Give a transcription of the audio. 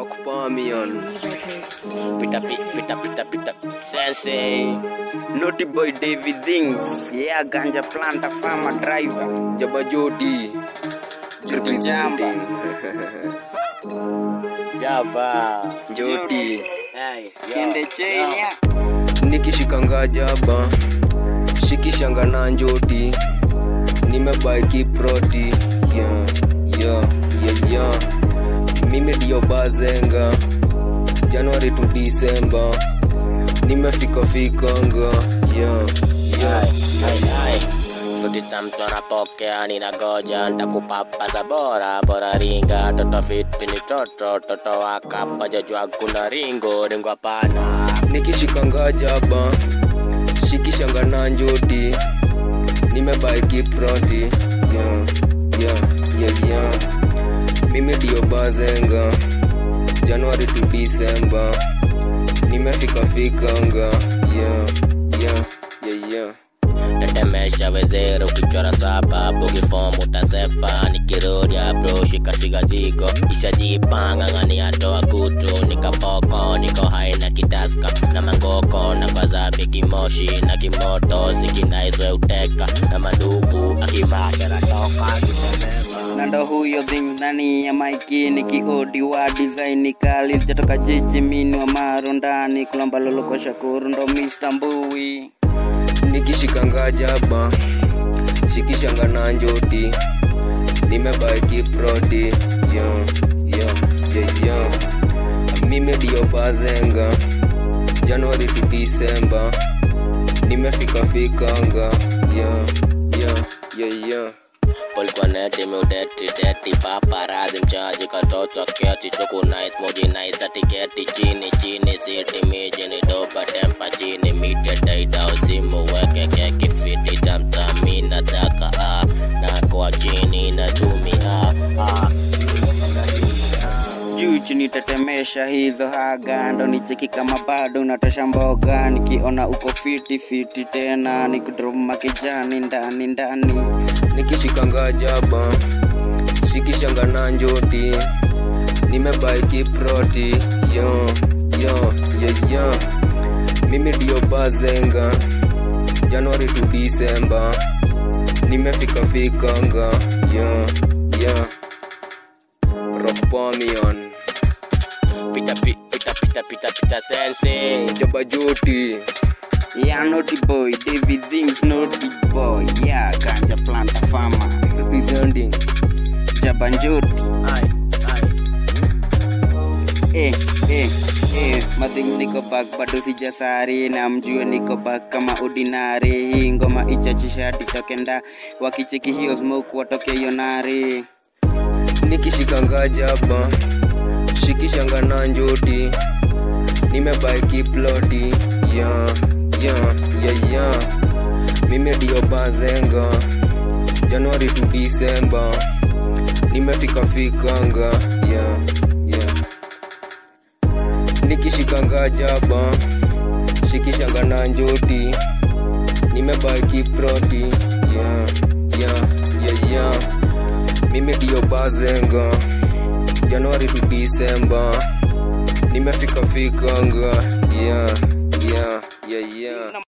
Rock Pamion. Pita pita pita pita pita Sensei Naughty boy David Things. Yeah, ganja planter farmer driver. Jaba Jody. Representing. Jaba Jody. Hey Kende cheni ya. Nikishikanga jaba. Shikishanga na njoti. Nimebaiki proti. Yeah, yeah, yeah, yeah. Mimi ndio bazenga. Januari to December. Nimefika fikanga. Yeah, yeah. Sudita mtu anapokea ninagoja ntakupapasa bora bora ringa toto fiti ni toto toto wakapa jajua kuna ringo ringo hapana nikishikanga jaba shikishanga na njoti nimebaiki proti yeah, yeah, yeah, yeah. mimi ndio bazenga januari to disemba nimefika fikanga yeah, yeah, yeah, yeah. tetemesha wezere ukichora saba bugifomu utasepa nikirudia bro shikashika jiko ishajipanga ngani atoa kutu nikapoko niko hai na kidaska na mangoko na kwazabi kimoshi na kimoto zikinaiswe uteka na mandugu akivasha natoka na ndo huyo things ndani ya maiki nikiodi wa design kali sijatoka jiji mini wa maro ndani kulomba lolo kwa shakuru ndo Mr. Mbui nikishikanga jaba shikishanga na njoti nimebaiki proti yeah, yeah, yeah, yeah. mimi ndio bazenga januari to disemba nimefika fikanga yeah, yeah, yeah, yeah. Ulikuwa neti miudeti deti paparazi mchaji katoto keti chuku nice moji nice atiketi chini chini siti miji ni doba tempa chini mite daida usimu weke keki fiti tamtami nataka ah na kwa chini natumia ah juu chini tetemesha hizo haga ndo nicheki kama bado unatosha mboga nikiona uko fiti fiti tena nikudroma kijani ndani ndani nikishikanga jaba shikishanga na njoti nimebaiki proti yo yo yo yo mimi ndio bazenga januari to disemba nimefika fikanga yo yo rockpamion pita pi- pita pita pita pita sense jaba joti yeah naughty boy David Things naughty boy yeah ganja planter farmer representing jabanjoti ai ai eh, eh, eh. Madhing niko back bado sijasari na mjue niko back kama ordinary hii ngoma ichachisha hadi tokenda wakicheki hiyo smoke watoke yonari nikishikanga jaba shikishanga na njoti nimebaiki ploti ya ya ya ya mimi ndio bazenga januari to disemba nimefika fikanga ya ya nikishikanga jaba shikishanga na njoti nimebaiki proti ya ya ya ya mimi ndio bazenga januari to disemba nimefika fikanga yeah, yeah, yeah, yeah.